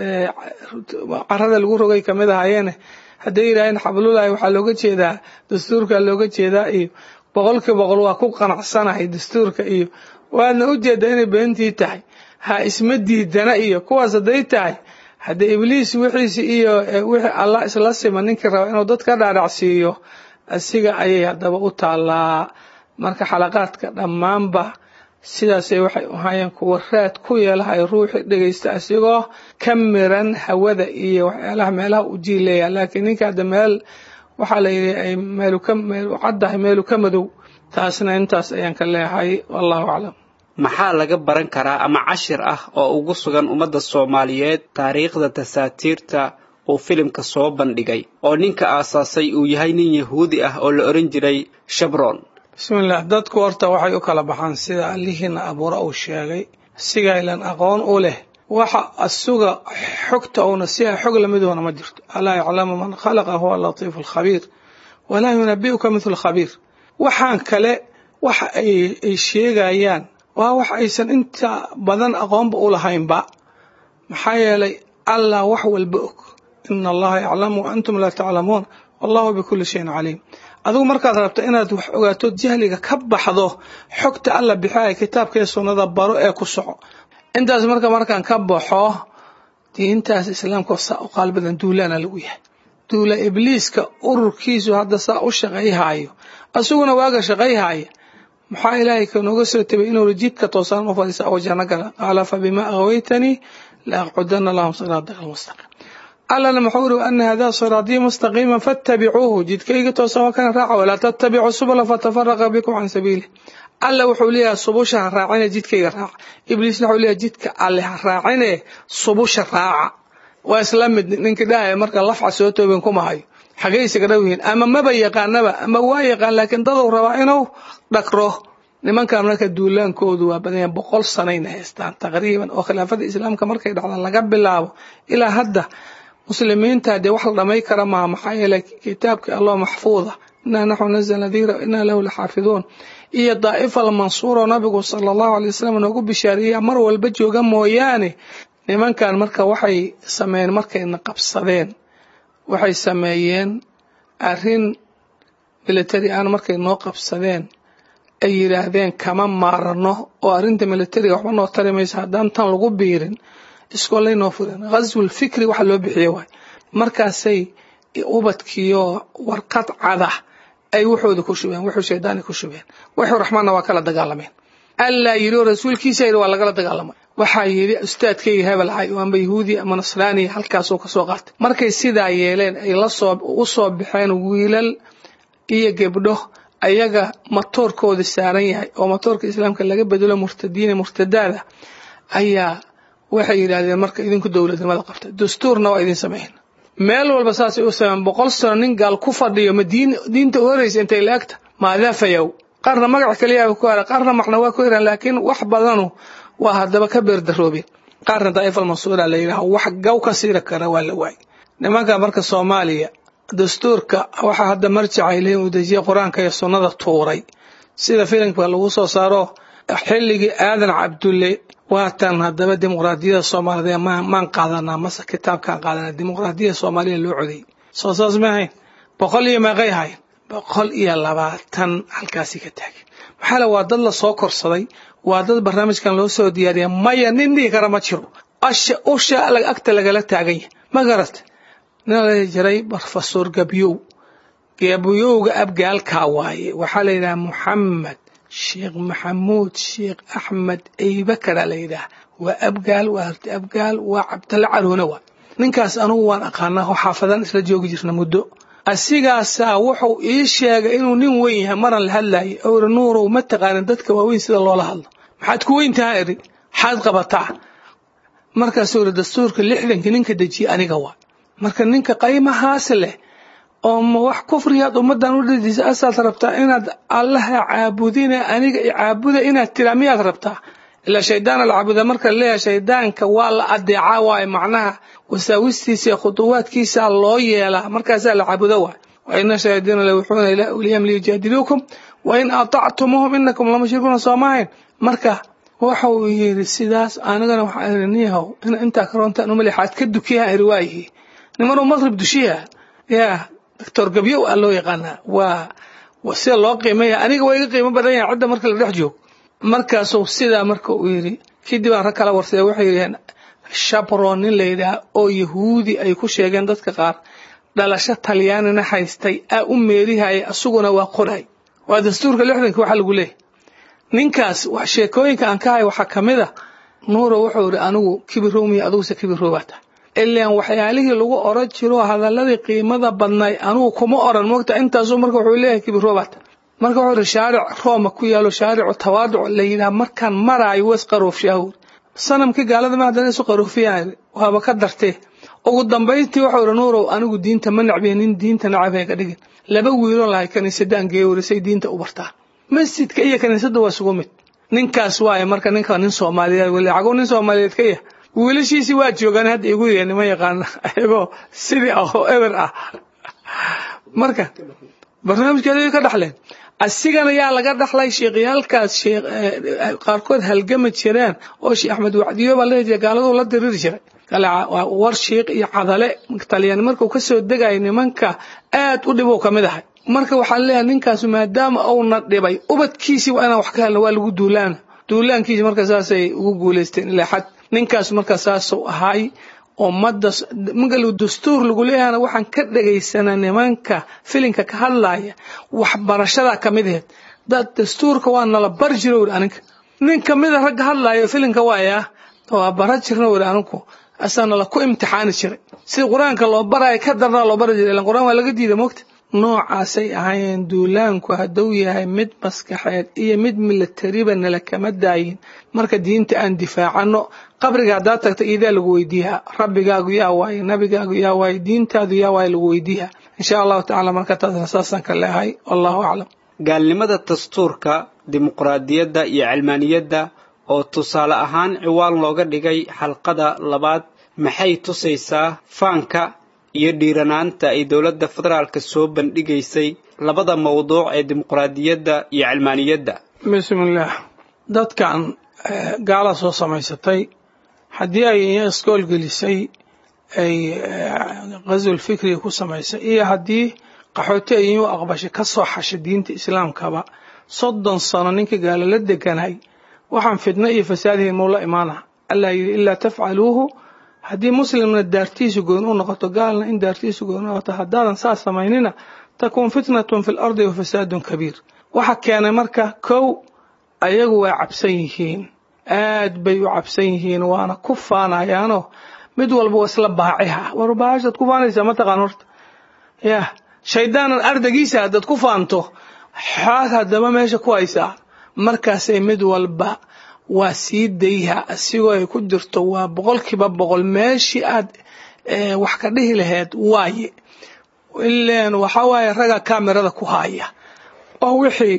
carada lagu rogay kamid ahayeene hadday yidhaaheen xablulahi waxaa looga jeedaa dastuurka looga jeedaa iyo boqolkii boqol waa ku qanacsanahay dastuurka iyo waadna u jeedaa inay beentii tahay ha isma diidana iyo kuwaas hadday tahay haddee ibliis wixiisi iyo wixii allah isla sima ninkii raba inuu dad ka dhaadhacsiiyo asiga ayay haddaba u taallaa marka xalaqaadka dhammaanba sidaasay waxay ahaayeen kuwa raad ku yeelahay ruuxii dhegaysta asigoo ka miran hawada iyo waxyaalaha meelaha u jiileeya laakiin ninka hadda meel waxaa la yidhi ay meelu ka meel caddahay meelu ka madow taasna intaas ayaan ka leehay wallahu aclam maxaa laga baran karaa ama cashir ah oo ugu sugan ummadda soomaaliyeed taariikhda tasaatiirta uu filimka soo bandhigay oo ninka aasaasay uu yahay nin yahuudi ah oo la odhan jiray shabron bismillaah dadku horta waxay u kala baxaan sida allihiina abuura uu sheegay sigaylan aqoon u leh waxa asuga xogta uuna siyaa xog lamidoona ma jirto alaa yaclamu man khalaqa huwa latiifu alkhabiir walaa yunabi'uka mithlu khabiir waxaan kale waxa ay sheegayaan waa wax aysan inta badan aqoonba u lahaynba maxaa yeelay allah wax walba og ina allaha yaclamu wa antum laa taclamuun wallahu bikulli shayin caliim adigu markaad rabto inaad wax ogaato jahliga ka baxdo xogta alla bixaya kitaabkaiyo sunnada baro ee ku soco intaas marka markaan ka baxo diintaas islaamka saa u qaalbadan duulaana lagu yahay duula ibliiska ururkiisu hadda saa u shaqayhaayo asaguna waaga shaqayhaya maxaa ilaahay kanooga soo tabay inuu jidka toosaan u fadhiisa oo janno gala qaala fa bimaa aghwaytanii la aqcudana lahum siraataka almustaqiim allana muxuu uri ana hadaa siraatii mustaqiima fattabicuuhu jidkayga toosan waa kana raaca walaa tattabicu subula fatafaraqa bikum can sabiilih alla wuxuu leeyahay subusha ha raacine jidkayga raaca ibliisna wuxuu leeyahay jidka alle ha raacine subusha raaca waa isla mid ninkii dhahaya marka lafca soo toobin kuma hayo xagay isaga dhow yihiin ama maba yaqaanaba ama waa yaqaan laakiin daduu rabaa inuu dhakro nimankan marka duulaankoodu waa badan yahay boqol sanayna haystaan taqriiban oo khilaafada islaamka markay dhacdaan laga bilaabo ilaa hadda muslimiinta dee wax la dhamay kara maaha maxaa yeelay kitaabkii allah maxfuuda inaa naxnu nazalna dikra inaa lahu laxaafiduun iyo daa'ifa almansuuro nabigu sala allahu alay wasalam noogu bishaariya mar walba jooga mooyaane nimankan marka waxay sameeyeen markayna qabsadeen waxay sameeyeen arrin military aan markay noo qabsadeen ay yidhaahdeen kama maarano oo arrinta militariga waxba noo tari maysa haddaan tan lagu biirin iskoolay noo fureen ghaswul fikri waxa loo bixiye waay markaasay ubadkiyo warqad cada ay wuxooda ku shubeen wuxuu shaydaani ku shubeen wuxuu raxmaanna waa kala dagaalameen allaa yidhi oo rasuulkiisa yidhi waa lagala dagaalamay waxaa yidhi ustaadkayga hebel hay amba yahuudi ama nasraaniya halkaasuu ka soo qaatay markay sidaa yeeleen ay lasoo u soo baxeen wiilal iyo gebdho ayaga matoorkooda saaran yahay oo matoorka islaamka laga bedelo murtadiina murtadaada ayaa waxay yidhaahdeen marka idinku dowladnimada qabta dastuurna waa idin sameyn meel walba saasay u sameyn boqol sano nin gaal ku fadhiyo ma diinta u horeysa intay laagta maadaafayow qaarna magac kaliyaa ku hara qaarna macna waa ku hiran laakiin wax badanu waa haddaba ka beerdaroobeen qaarna daa'ifal mansuura la yidhaha wax gaw ka siira kara waa la waayay nimanka marka soomaaliya dastuurka waxaa hadda marjacay leeyihin uu dejiye qur-aanka iyo sunnada tuuray sida filimka lagu soo saaro xilligii aadan cabdulle waatan haddaba dimuqraadiyada soomaalida maan qaadanaa mase kitaabkaan qaadanaa dimuqraadiyada soomaaliya loo coday soo saas ma ahayn boqol iyo meeqay ahayn boqol iyo labaatan halkaasi ka taagin maxaa le waa dad la soo korsaday waa dad barnaamijkan loo soo diyaariya maya nin dhihi kara ma jiro asha usha agta lagala taagan yahay ma garat nin la jiray brofesor gabyow gabyowga abgaalkaa waaye waxaa la yidhaha muxamed sheekh maxamuud sheekh axmed eybakara la yidhaah waa abgaal waa harti abgaal waa cabdalla caroona waa ninkaas anugu waan aqaanaa oo xaafadan isla joogi jirna muddo asigaasaa wuxuu ii sheegay inuu nin weyn yahay maran la hadlayay oo iri nuurow ma taqaanin dadka waaweyn sida loola hadlo maxaad ku weyn taha iri maxaad qabataa markaasuu iri dastuurka lixdankii ninka dejiye aniga waa marka ninka qaymahaas leh oo ma wax kufriyaad ummadan u dhidisa asaad rabtaa inaad allaha caabudine aniga caabuda inaad tiraa miyaad rabtaa ilaa shaydaan la caabuda marka laleeyahay shaydaanka waa la adeecaa waaye macnaha wasaawistiisa iyo khuduwaadkiisa loo yeelaa markaasaa la caabudo waay wa ina shayaadiina la wuxuuna ilaa awliyahum liyujaadiluukum wa in atactumuuhum inakum lamushrikuuna soomahayn marka waxa uu yidhi sidaas anigana waxaa iri niyahow in intaa karoontaan umali xaad ka dukiyaha iri waayihi nimanuu maqrib dushiya yaa doctor gabyow aa loo yaqaanaa waa sida loo qiimaya aniga waa iga qiimo badan yahay cidda marka la dhex joogo markaasuu sidaa marka uu yidhi kadib aan rag kala warsada waxay yidhaheen shabron nin la yidhaah oo yahuudi ay ku sheegeen dadka qaar dhalasho talyaanina haystay aa u meerihaya asaguna waa qoray waa dastuurka lixdanka waxa lagu leeyahy ninkaas sheekooyinka aan ka hay waxaa ka mid a nuuro wuxuu yidhi anigu kibirowmiya aduguse kibiroobaata ilaan waxyaalihii lagu oran jiro hadaladii qiimada badnay anugu kuma oran mogta intaasuu marka wuxuu leeyahay kibiroobaata marka wuxuu yidhi shaaric rooma ku yaalo shaaricu tawaaduc la yidhaha markaan maraayo was qaroofshaahur sanamkii gaalada ma haddana isu qaroofiyaan waaba ka dartee ugu dambayntii wuxuu yidhi nuurow anigu diinta ma nacbiya nin diinta nacab ka dhigin laba wiiloo lahay kaniisadaan geewarisay diinta u bartaan masjidka iyo kaniisadda waa isugu mid ninkaas waaye marka ninka nin soomaaliyeed weli cagow nin soomaaliyeed ka yah wiilashiisii waa joogaan hadda igu yee nima yaqaana ayagoo sidii ah oo eber ah marka barnaamijkeeda ka dhaxleen asigana yaa laga dhaxlay sheekhyaalkaas qaarkood halgama jireen oo sheekh axmed wacdiyo baa la jira gaaladuu la diriri jiray war shiikh iyo cadale talyaani markuu ka soo degaya nimanka aad u dhibow ka mid ahay marka waxaan leeyahay ninkaas maadaama uuna dhibay ubadkiisii waa inaan wax ka helna waa lagu duulaana duulaankiisi marka saasay ugu guulaysteen ilaa xad ninkaas marka saasuu ahay ummadda marka dastuur lagu leeyahana waxaan ka dhegaysanaa nimanka filinka ka hadlaya waxbarashada ka mid aheed dad dastuurka waa nala bari jiro wuri aninka nin kamida ragga hadlaya filinka waaya waa bara jirna wuri aninku asaa nala ku imtixaani jiray sida qur-aanka loo baraya ka darnaa loo bari jiray ilan qur-aan waa laga diida mogta noocaasay ahaayeen duulaanku hadduu yahay mid maskaxeed iyo mid milatariba nala kama daayin marka diinta aan difaacano qabriga haddaad tagta iidaa lagu weydiiyaa rabbigaagu yaa waaye nabigaagu yaa waaye diintaadu yaa waaye lagu weydiiyaa insha allahu tacala marka taasna saasaan ka leehay wallahu aclam gaalnimada dastuurka dimuqraadiyadda iyo cilmaaniyadda oo tusaale ahaan ciwaan looga dhigay xalqada labaad maxay tusaysaa faanka iyo dhiiranaanta ay dowladda federaalka soo bandhigaysay labada mawduuc ee dimuqraadiyadda iyo cilmaaniyadda bismillaah dadkan gaala soo samaysatay haddii ay iskool gelisay ay ghazwul fikriga ku samaysay iyo haddii qaxooti ay u aqbashay ka soo xashay diinta islaamkaba soddon sano ninka gaalo la deganay waxaan fidno iyo fasaadihiin muu la imaana allah yidhi ilaa tafcaluuhu haddii muslimna daartiisu gooni u noqoto gaalna in daartiisu gooni noqoto haddaadan saas samaynina takuun fitnatun fi lardi wa fasaadun kabiir waxa keenay marka kow ayagu waa cabsan yihiin aad bay u cabsan yihiin waana ku faanayaanoo mid walba waa isla baaciha war baashaad ku faanaysaa mataqaan horta yah shaydaanan ardagiisa haddaad ku faanto xaad haddaba meesha ku haysaa markaasay mid walba waa sii dayha asigoo ay ku jirto waa boqolkiiba boqol meeshii aad wax ka dhihi laheyd waaye ileen waxaa waaye raga kamerada ku haya oo wixii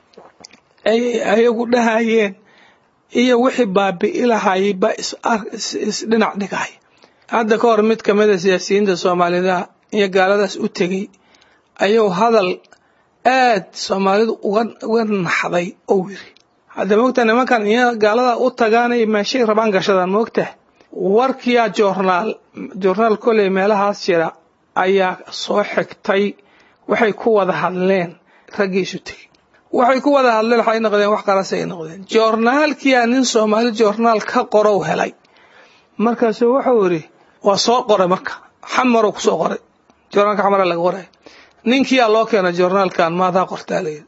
ay ayagu dhahayeen iyo wixii baabi'i lahayay ba isdhinac dhigay hadda ka hor mid kamida siyaasiyiinta soomaalida iyo gaaladaas u tegey ayuu hadal aad soomaalidu uga naxday oo yiri hadda moogta nimankan iyo gaalada u tagaanay meeshay rabaan gashadaan moogta warkiyaa joornaal joornaal koley meelahaas jira ayaa soo xigtay waxay ku wada hadleen raggiisu tegey waxay ku wada hadleen waxay noqdeen wax qarasay noqdeen joornaalkiyaa nin soomaali joornaal ka qorow helay markaasuu wuxuu yidhi waa soo qoray marka xamaruu kusoo qoray joornaalka xamara laga qoray ninkiyaa loo keenay joornaalkan maadaa qortaa layidhi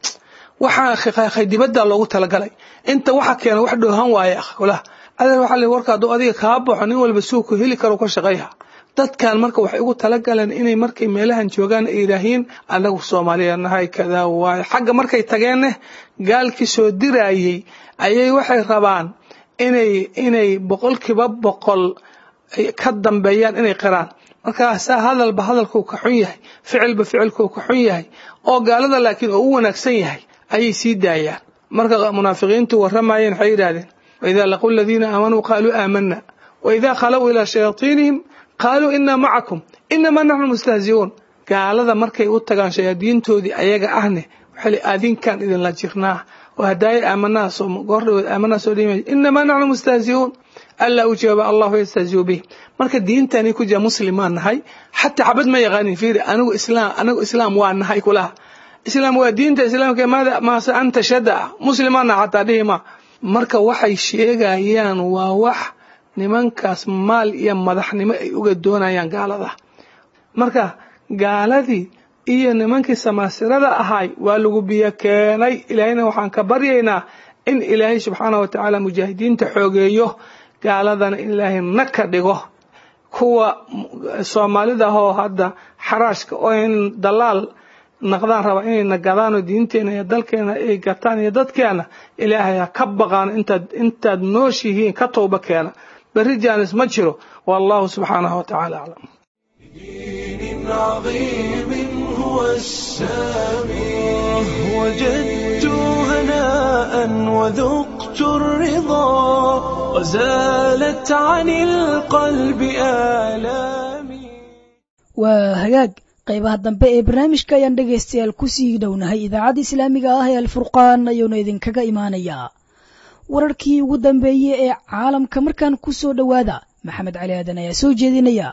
waxaa dibaddaa loogu talagalay inta waxa keena wax dhoohan waaye wala adeer waxaa la warka hadduu adiga kaa baxo nin walba suuku heli karo ka shaqeeya dadkan marka waxay ugu talagaleen inay markay meelahan joogaan ay yidhaahiin anagu soomaaliya nahay kadaa waaye xagga markay tageenne gaalkii soo diraayey ayay waxay rabaan inay inay boqolkiiba boqol ka dambeeyaan inay qiraan markaasaa hadalba hadalkuu ka xun yahay ficilba ficilkuu ka xun yahay oo gaalada laakiin oo u wanaagsan yahay ayay sii daayaan marka munaafiqiintu warramayeen waxay yidhahdeen waidaa laquu aladiina aamanuu qaaluu aamana waidaa khalow ilaa shayaatiinihim qaaluu inaa macakum inamaa naxnu mustahzi'uun gaalada markay u tagaan shayaadiintoodii ayaga ahne waxay adinkaan idinla jirnaa oo hadaaye aamanaa soo goordhawood aamanaa soo dhimay inamaa naxnu mustahzi'uun alla u jawaaba allahu yastahziu bih marka diintani ku jira muslimaan nahay xataa xabad ma yaqaanin fiiri anigu islaam anigu islaam waa nahay kulaha islaam waa diinta islaamka maada maase anta shada ah muslimaan nahay xataa dhihi ma marka waxay sheegayaan waa wax nimankaas maal iyo madaxnimo ay uga doonayaan gaalada marka gaaladii iyo nimankii samaasirada ahay waa lagu biyo keenay ilaahayna waxaan ka baryaynaa in ilaahay subxaana wa tacaala mujaahidiinta xoogeeyo gaaladana in ilaahay na ka dhigo kuwa soomaalida ahoo hadda xaraashka oo in dalaal naqdaan raba inayna gadaan oo diinteena iyo dalkeena ay gataan iyo dadkeena ilaahay ha ka baqaan intaad intaad nooshihiin ka towba keena berri jaanis ma jiro wallahu subxaanahu wa tacaala aclam دين عظيم هو السامي وجدت هناء وذقت الرضا وزالت عن القلب آلامي waa hagaag qaybaha dambe ee barnaamijka ayaan dhegaystayaal kusii dhownahay idaacadda islaamiga ah ee alfurqaan ayuuna idinkaga imaanayaa wararkii ugu dambeeyey ee caalamka markaan ku soo dhowaada maxamed cali aadan ayaa soo jeedinaya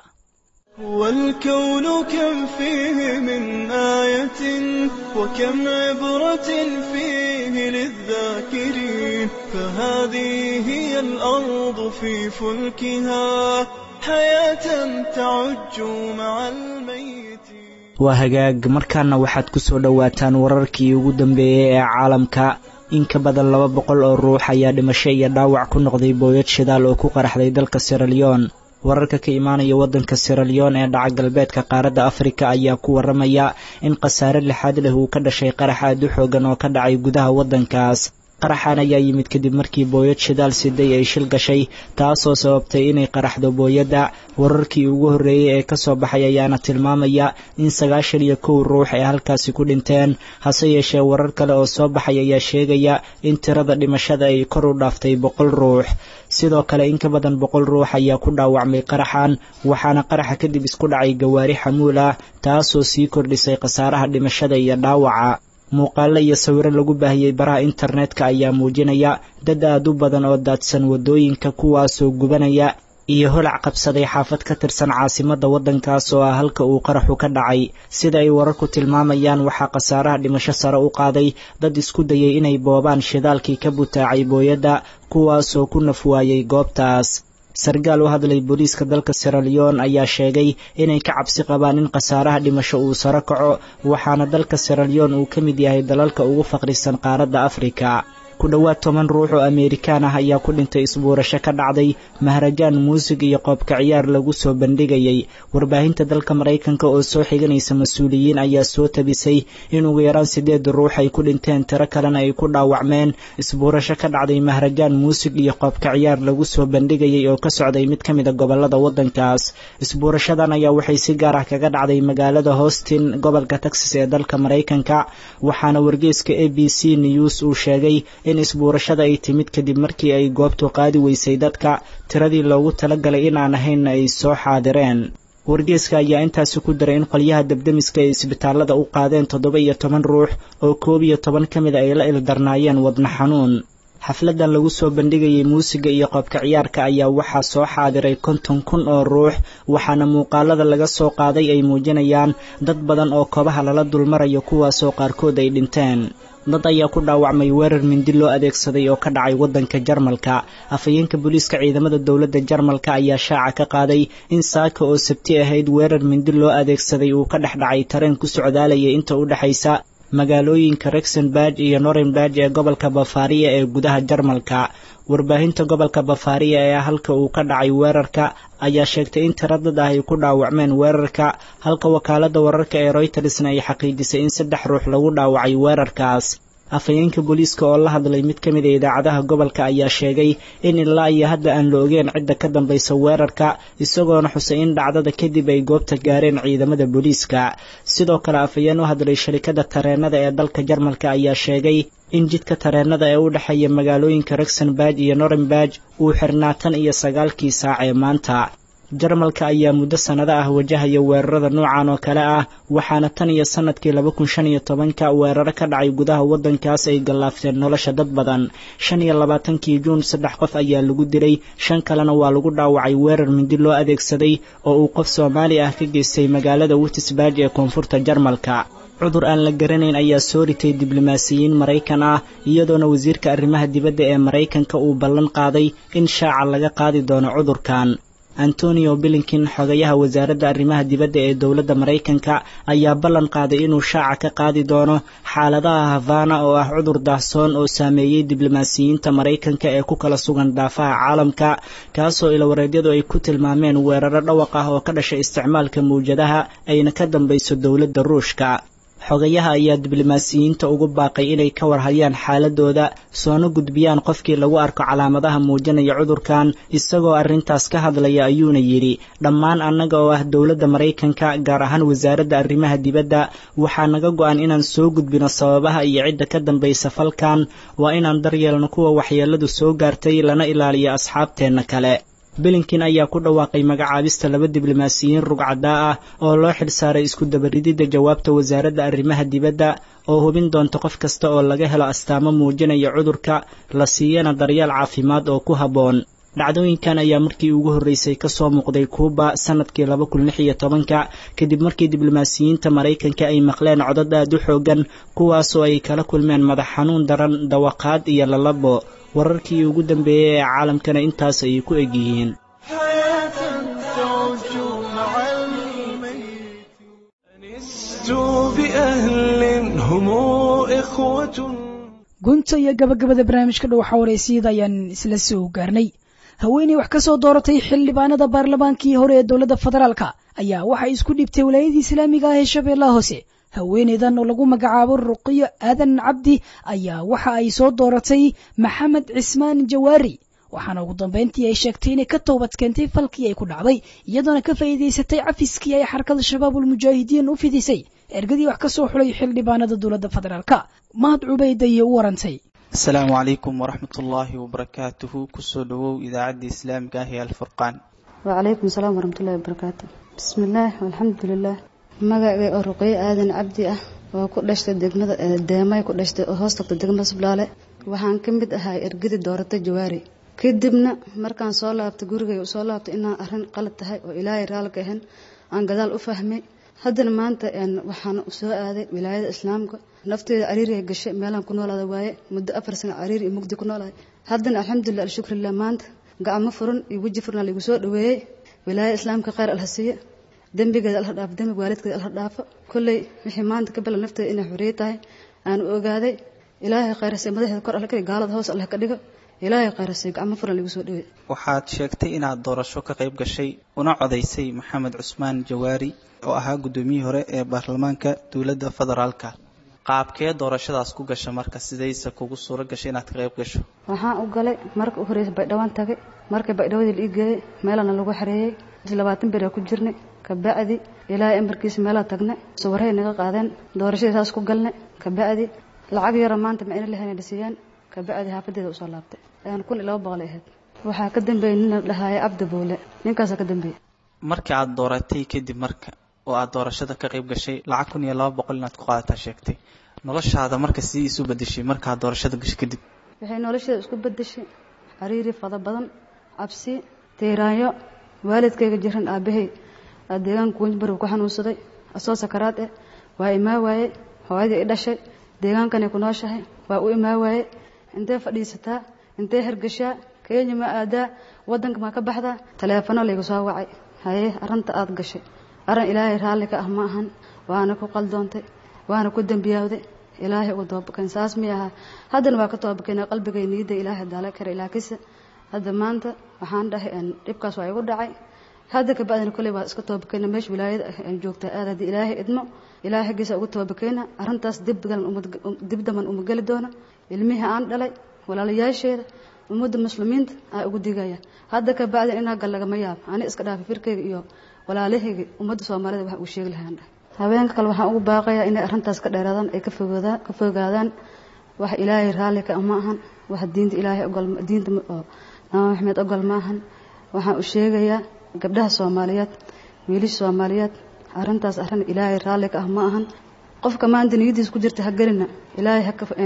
والكون كم فيه من آية وكم عبرة فيه للذاكرين فهذه هي الأرض في فلكها حياة تعج مع الميت waa hagaag markaana waxaad ku soo dhowaataan wararkii ugu dambeeyey ee caalamka in ka badan laba boqol oo ruux ayaa dhimasho iyo dhaawac ku noqday booyad shidaal oo ku qaraxday dalka siralyon wararka ka imaanaya waddanka siralyon ee dhaca galbeedka qaaradda afrika ayaa ku waramaya in khasaare lixaad leh uu ka dhashay qarax aad u xoogan oo ka dhacay gudaha waddankaas qaraxan ayaa yimid kadib markii booyad shidaal siday ay shil gashay taasoo sababtay inay qaraxdo booyadda wararkii ugu horreeyey ee kasoo baxay ayaana tilmaamaya in sagaashan iyo kow ruux ay halkaasi ku dhinteen hase yeeshee warar kale oo soo baxay ayaa sheegaya in tirada dhimashada ay kor u dhaaftay boqol ruux sidoo kale in ka badan boqol ruux ayaa ku dhaawacmay qaraxan waxaana qaraxa kadib isku dhacay gawaari xamuul ah taasoo sii kordhisay khasaaraha dhimashada iyo dhaawaca muuqaalo iyo sawiro lagu baahiyey baraha internetka ayaa muujinaya dad aad u badan oo daadsan waddooyinka kuwaasoo gubanaya iyo holac qabsaday xaafad ka tirsan caasimadda waddankaas oo ah halka uu qaraxu ka dhacay sida ay wararku tilmaamayaan waxaa khasaaraha dhimasho sare u qaaday dad isku dayay inay boobaan shidaalkii ka butaacay booyadda kuwaasoo ku naf waayey goobtaas sarkaal u hadlay booliiska dalka siralyon ayaa sheegay inay ka cabsi qabaan in khasaaraha dhimasho uu saro kaco waxaana dalka siralyon uu ka mid yahay dalalka ugu faqrisan qaaradda afrika ku dhowaad toban ruux oo ameerikaan ah ayaa ku dhintay isbuurasho ka dhacday maharajaan muusig iyo qoobka ciyaar lagu soo bandhigayay warbaahinta dalka maraykanka oo soo xiganaysa mas-uuliyiin ayaa soo tabisay in ugu yaraan sideed ruux ay ku dhinteen tiro kalena ay ku dhaawacmeen isbuurasho ka dhacday maharajaan muusig iyo qoobka ciyaar lagu soo bandhigayay oo ka socday mid ka mida gobolada waddankaas isbuurashadan ayaa waxay si gaar ah kaga dhacday magaalada houston gobolka texas ee dalka maraykanka waxaana wargeeska a b c news uu sheegay in isbuurashada ay timid kadib markii ay goobtu qaadi weysay dadka tiradii loogu talagalay in aan ahaynna ay soo xaadireen wargeeska ayaa intaasi ku daray in qolyaha debdemiska ay isbitaalada u qaadeen toddoba iyo toban ruux oo koob iyo toban ka mid ay la ildarnaayeen wadna xanuun xafladan lagu soo bandhigayay muusiga iyo qoobka ciyaarka ayaa waxaa soo xaadiray konton kun oo ruux waxaana muuqaalada laga soo qaaday ay muujinayaan dad badan oo kobaha lala dulmarayo kuwaasoo qaarkood ay dhinteen dad ayaa ku dhaawacmay weerar mindi loo adeegsaday oo ka dhacay waddanka jarmalka afhayeenka booliiska ciidamada dowladda jarmalka ayaa shaaca ka qaaday in saaka oo sabti ahayd weerar mindi loo adeegsaday uu ka dhex dhacay tareen ku socdaalayay inta u dhexaysa magaalooyinka rexenberg iyo norenberg ee gobolka bafaariya ee gudaha jarmalka warbaahinta gobolka bafaariya ee halka uu ka dhacay weerarka ayaa sheegtay in tiro dad ah ay ku dhaawacmeen weerarka halka wakaaladda wararka ee roytersna ay xaqiijisay in saddex ruux lagu dhaawacay weerarkaas afhayeenka booliiska oo la hadlay mid ka mid a idaacadaha gobolka ayaa sheegay in ilaa iyo hadda aan la ogeen cidda ka dambaysa weerarka isagoona xusay in dhacdada kadib ay goobta gaareen ciidamada booliiska sidoo kale afhayeen u hadlay sharikada tareenada ee dalka jarmalka ayaa sheegay in jidka tareenada ee u dhexeeya magaalooyinka rexenberg iyo norenberg uu xirnaa tan iyo sagaalkii saac ee maanta jarmalka ayaa muddo sannado ah wajahaya weerarada noocan oo kale ah waxaana tan iyo sannadkii laba kun shan iyo tobanka weeraro ka dhacay gudaha waddankaas ay gallaafteen nolosha dad badan shan iyo labaatankii juun saddex qof ayaa lagu dilay shan kalena waa lagu dhaawacay weerar mindi loo adeegsaday oo uu qof soomaali ah ka geystay magaalada witisburg ee koonfurta jarmalka cudur aan la garanayn ayaa soo ritay diblomaasiyiin maraykan ah iyadoona wasiirka arrimaha dibadda ee maraykanka uu ballan qaaday in shaaca laga qaadi doono cudurkan antonio bilinkin xogayaha wasaaradda arrimaha dibadda ee dowladda maraykanka ayaa ballan qaaday inuu shaaca ka qaadi doono xaaladaha havana oo ah cudur daahsoon oo saameeyey diblomaasiyiinta maraykanka ee ku kala sugan dhaafaha caalamka kaasoo ilawareedyadu ay ku tilmaameen weeraro dhawaq ah oo ka dhashay isticmaalka mawjadaha ayna ka dambayso dowladda ruushka xogayaha ayaa diblomaasiyiinta ugu baaqay inay ka warhayaan xaaladooda soona gudbiyaan qofkii lagu arko calaamadaha muujinaya cudurkan isagoo arrintaas ka hadlaya ayuuna yidhi dhammaan annaga oo ah dowladda maraykanka gaar ahaan wasaaradda arrimaha dibadda waxaa naga go-an inaan soo gudbino sababaha iyo cidda ka dambaysa falkan waa inaan daryeelno kuwa waxyeelladu soo gaartay lana ilaaliyo asxaabteenna kale bilinkin ayaa ku dhawaaqay magacaabista laba diblomaasiyiin rugcadaa ah oo loo xilsaaray isku dabarididda jawaabta wasaaradda arrimaha dibadda oo hubin doonta qof kasta oo laga helo astaamo muujinaya cudurka la siiyana daryeel caafimaad oo ku habboon dhacdooyinkan ayaa markii ugu horreysay ka soo muuqday kuuba sanadkii laba kun lix iyo tobanka kadib markii diblomaasiyiinta maraykanka ay maqleen codad aad u xoogan kuwaasoo ay kala kulmeen madax xanuun daran dawaqaad iyo lalabo wararkii ugu dambeeyey ee caalamkana intaas ayay ku egyihiin gunta iyo gabagabada barnaamijka dhowxa wareysiyada ayaan isla soo gaarnay haweeney wax ka soo dooratay xildhibaanada baarlamaankii hore ee dowladda federaalka ayaa waxay isku dhibtay walaayadii islaamiga ah ee shabeellaha hoose haweeneydan oo lagu magacaabo ruqiyo aadan cabdi ayaa waxa ay soo dooratay maxamed cismaan jawaari waxaana ugu dambeyntii ay sheegtay inay ka toobad keentay falkii ay ku dhacday iyadoona ka faa'iidaysatay cafiskii ay xarakada shabaabulmujaahidiin u fidisay ergadii wax ka soo xulay xildhibaanada dowladda federaalka mahad cubayda iyo u warantay asalaamu calaykum waraxmat ullaahi wabarakaatuhu kusoo dhawow idaacadda islaamiga ah ee alfurqaan wacalaykum asalaam waraxmatullahi wabarakaatu bismillaah alxamdulilah magacay oo ruqeyo aadan cabdi ah oo ku dhashtay degmada deemay ku dhashtay oo hoos tagta degmada sublaale waxaan ka mid ahaa ergadii dooratay jawaari kadibna markaan soo laabtay gurigay soo laabtay inaan arrin qalad tahay oo ilaahay raalka ahan aan gadaal u fahmay haddana maanta waxaan soo aaday wilaayada islaamka nafteeda cariiriga gashay meelaan ku noolaada waaye muddo afar sano cariiri iyo mugdi ku noolahay haddana alxamdulilah alshukrillah maanta gacmo furan iyo weji furan lagu soo dhaweeyey wilaayada islaamka khayr alhasiiye dembigeeda alha dhaafo dembiga waalidkeeda alha dhaafo kolley wixii maanta ka balan nafteeda inay xorriye tahay aan u ogaaday ilaahay khayrasay madaxeeda kor alla ka gaalada hoos allah ka dhigo ilaahay khayrasay gacmo furan lagu soo dhaweey waxaad sheegtay inaad doorasho ka qayb gashay una codaysay maxamed cusmaan jawaari oo ahaa guddoomiyihii hore ee baarlamaanka dowladda federaalka qaabkee doorashadaas ku gasha marka sidayse kugu suuro gashay inaad ka qayb gasho waxaan u galay marka u horreysay baydhawaan tagay markii baydhawadii la ii geeyey meelana lagu xareeyey labaatan beraa ku jirnay kabacdi ilaahay amarkiisa meelaa tagnay sawarhay naga qaadeen doorashadii saas ku galnay kabacdi lacag yara maanta ma ina lahayn dhasiiyeen kabacdi xaafadeeda usoo laabtay ayaan kun iyo laba boqol ahayd waxaa ka dambeeyey nin la dhahaaya cabdi buule ninkaasaa ka dambeeyey markii aad dooratay kadib marka oo aad doorashada ka qayb gashay lacag kun iyo laba boqol inaad ku qaadataa sheegtay noloshaada marka sidii isu bedeshay markaad doorashada gashay kadib waxay nolosheeda isku bedeshay cariiri fada badan cabsi tiiraanyo waalidkayga jiran aabahay deegaanka wenjbar ku xanuunsaday asoo sakaraad eh waa imaa waaye hooyadii i dhashay deegaankanay ku nooshahay waa u imaa waaye intee fadhiisataa intee hergashaa kenya ma aadaa wadanka ma ka baxdaa taleefano layga soo wacay haye arrinta aada gashay arrin ilaahay raalli ka ah ma ahan waana ku qaldoontay waana ku dembiyaawday ilaahay uga toobakeen saas mi ahaa haddana waa ka toobakeen qalbigay niyadda ilaahay daala kara ilaakisa hadda maanta waxaan dhahay dhibkaas waa igu dhacay hadda kabacdina kolley waa iska toobakeyna meesha wilaayada aan joogtaa aad haddii ilaahay idmo ilaahay xaggiisa ugu toobakeyna arrintaas dib daman uma geli doona ilmihii aan dhalay walaalayaasheeda ummadda muslimiinta aa ugu digaya hadda kabacdina inaa gal lagama yaabo ani iska dhaafay firkeyga iyo walaalahayga ummadda soomaalida wax uu sheegi lahaan dhahay haweenka kale waxaan ugu baaqayaa inay arrintaas ka dheeraadaan ay ka fogaadaan wax ilaahay raalli ka ma ahan wax diinta ilaahay ogol diinta oo nabi maxamed ogol ma ahan waxaan u sheegayaa gabdhaha soomaaliyeed wiilasha soomaaliyeed arrintaas arrin ilaahay raalli ka ah ma ahan qofka maanta niyadiis ku jirta ha gelina ilaahay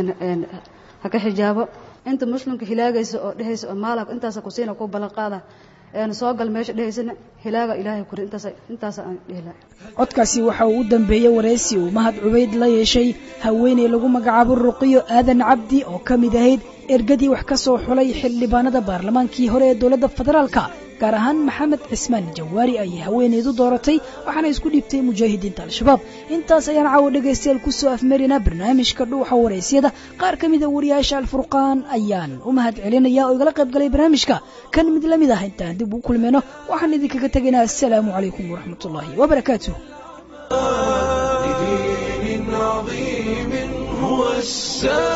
ha ka xijaabo inta muslimka hilaagaysa oo dhehaysa oo maalak intaasa kusiina ku ballan qaada een soo gal meesha dhehaysana hilaaga ilaahay kuri intaas intaas aan dhehla codkaasi waxa uu u dambeeyey wareysi uu mahad cubayd la yeeshay haweeney lagu magacaabo ruqiyo aadan cabdi oo ka mid ahayd ergadii wax ka soo xulay xildhibaanada baarlamaankii hore ee dowladda federaalka gaar ahaan maxamed cismaan jawaari ayay haweeneydu dooratay waxaana isku dhiibtay mujaahidiinta al-shabaab intaas ayaan caawa dhegaystayaal kusoo afmarinaa barnaamijka dhuuxa waraysyada qaar ka mida wariyaasha alfurqaan ayaan u mahad celinaya oo igala qayb galay barnaamijka kan mid la mid ah intaan dib u kulmayno waxaan idinkaga tegaynaa assalaamu calaykum waraxmatullaahi wabarakaatuh السامي